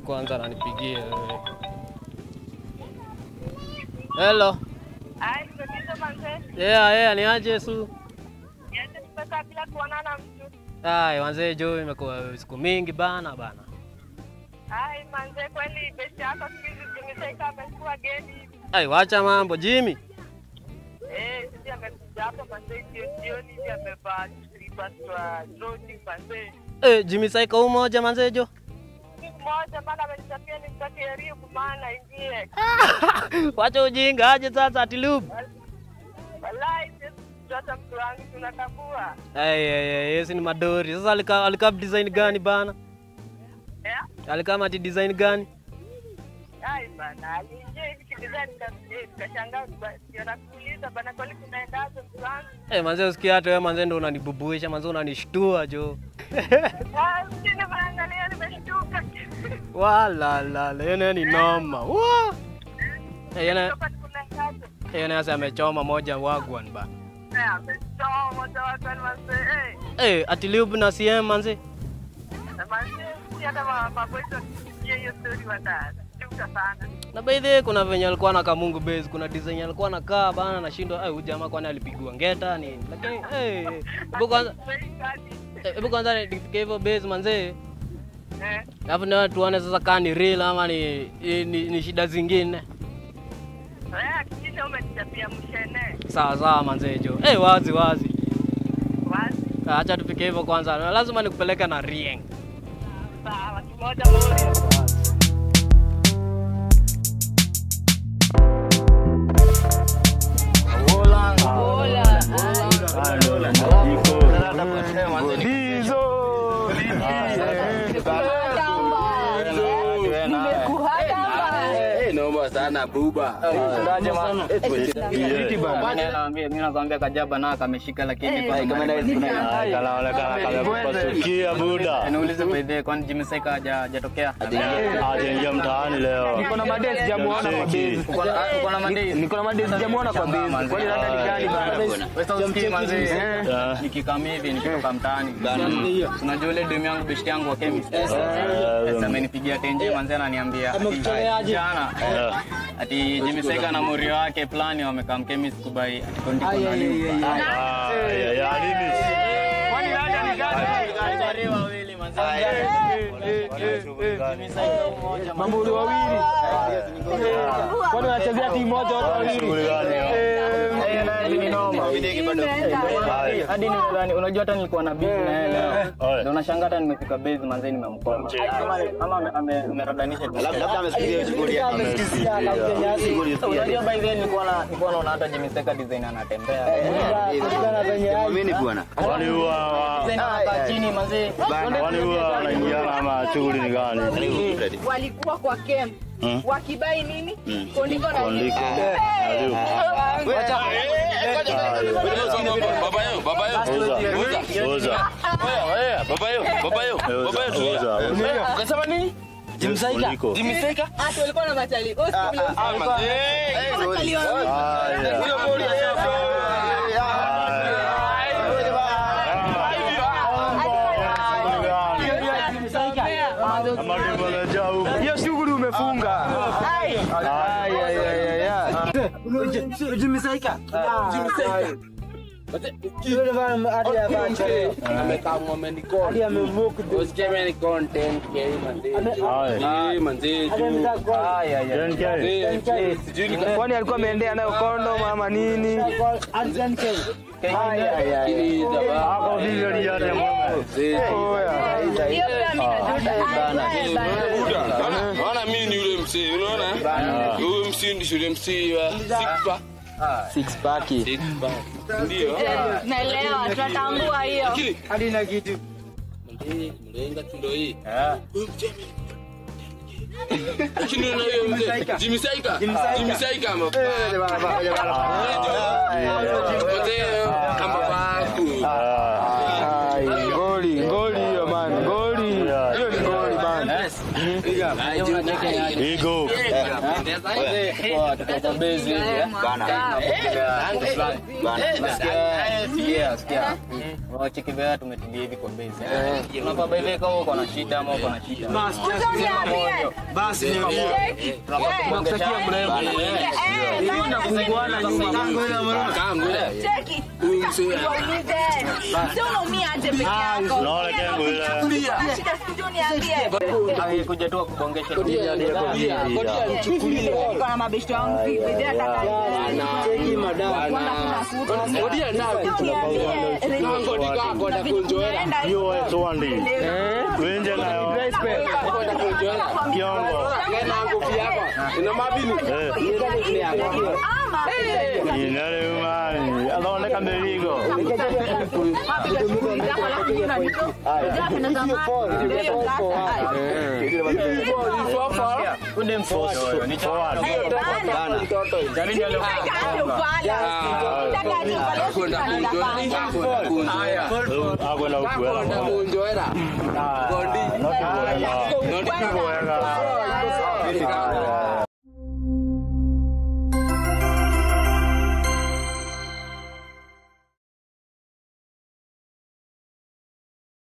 kwanza nanipigie wewe. Hello. Ai, tatizo manze. Yeah, yeah, ni aje su? Niache tumekaa bila kuonana mtu. Ai, wanzee jo imekuwa siku mingi bana bana. Ai, manze kweli besti yako siku hizi zimesaika amekuwa geni hivi. Ai, wacha mambo Jimmy. Eh, sisi amekuja hapa manze jioni jioni hivi amevaa slippers wa jogging manze. Eh, Jimmy Saika huyu moja manzee jo. Siku moja maana amenichapia nimtake Eriku maana ingie. Wacha ujinga aje sasa atilub. Wallahi sisi hata mtu wangu tunatambua. Ai, ai, ai, yesi ni madori. Sasa alika alika design gani bana? Eh? Alika mati design gani? Ai bana, aliingia hivi kidesign nikashangaa ndio nakuuliza bana kwani kunaendaje mtu wangu? Eh, manzee usikia hata wewe manzee ndo unanibubuisha, manzee unanishtua jo. Ah, mjini maangalia nimeshtuka. Wala la la, yeye ni noma. Wa! Eh, yeye Kutoka kunaendaje? yeye sasa amechoma moja wagwan bana. Eh, ametoa moja watu ni manze. Eh, Eh, atilub na CM manzee. na manze si hata ma- maboys wakisikia hiyo story watashtuka sana. Na by the way, kuna venye alikuwa na kamungu base, kuna design alikuwa anakaa bana, nashindwa eh, huyu jamaa kwani alipigwa ngeta nini? Lakini eh, hebu kwanza eh, hebu kwanza nifike hivyo base manzee. Eh, Alafu ndio tuone sasa kama ni real ama ni, ni, ni, ni shida zingine. eh, hakikisha umenichapia mshene. Sawa sawa manzee jo. Eh, wazi wazi. Basi, Ah, Acha tufike hivyo kwanza. Na Lazima nikupeleke na Rieng. sawa, kimoja moja. Noma sana buba. Mimi nakwambia kajaba na kameshika lakini kwa kanaonekana kamepasukia buda, niulize by the way, kwani Jimmy Seka haja- hajatokea? ajaingia mtaani leo. Niko na madesi sijamuona kwa base. Uko na- uko na mandei? Niko na madesi sijamuona kwa base. Kwani labda ni gani bana? Wewe sasa usikii manzi. Eh. Nikikam hivi nikitoka mtaani. Unajua ile demu yangu beshte yangu wa chemist. Sasa amenipigia tenje manzi ananiambia ati jana Eh. ati Jimmy Seka na morio wake plani wamekaa chemist kubai ati kondiko na nini. Ah, ya- ya nini? Kwani labda ni gani? Mambuli wawili. Kwani wanachezea timu moja wote wawili? Shughuli gani hiyo? Haya. hadi nimedhani unajua hata nilikuwa na bizi na yeye leo Oye. ndio unashangaa hata nimefika base manzee nimemkoma Ama- ama ame- ameradanisha tu. unajua by the way nilikuwa na nilikuwa naona hata Jimmy Seka design anatembea Kwani huwa wa- design anakaa chini manzee kwani huwa wanaingiana ama shughuli ni gani? walikuwa kwa camp Hmm? wakibai nini kondiko na Kondiko. Aliu. Uza. Uza. Uza. Uza. Ukasema nini? Kondiko. hata walikuwa na matali Oh, siku ile- matali wa- Haya. Ama ni manager huko. Hiyo shughuli umefunga. Ai, ai, ai, ai, ai. Haya. 10K. Kwani alikuwa ameendea nayo kondo mama nini? Hapo vile liane mume. Oya. hiyo pia mimi najua. Eh, bana. Naona mimi ni yule msee, unaona? Huyu msee ndi yule msee wa Six Six pack. Six pack. Ndio. naelewa tunatambua hiyo Lakini Mlee, mlenga tu ndo hii. Huyu mzee ame- Lakini unaona huyo mzee Jimmy Saika. Jimmy Saika amevaa. Mzee amevaa ku. Ai, ngoli, ngoli hiyo man, ngoli. Hiyo ni ngoli man. Ego. tumetulia sikia wacheki vea tumetulia hivi kwa base unafaa by the way kama uko na shida ama uko na shida Usiniambie. Basi Cheki. Eh, cheki. Niulize. Sio unaumia aje peke yako? Unaona kengo ile. Shida sikujua uniambie. kuja tu akubongesha Niko na mabeshte wangu vipi? Ndio nataka Hiyo wewe tuandi. Wenje nayo. Kiongo. Eh. Inale umani. Anaoneka meligo. kunde mfoto ni Forward. Akwenda ukuela. Not kuela. Not kuela.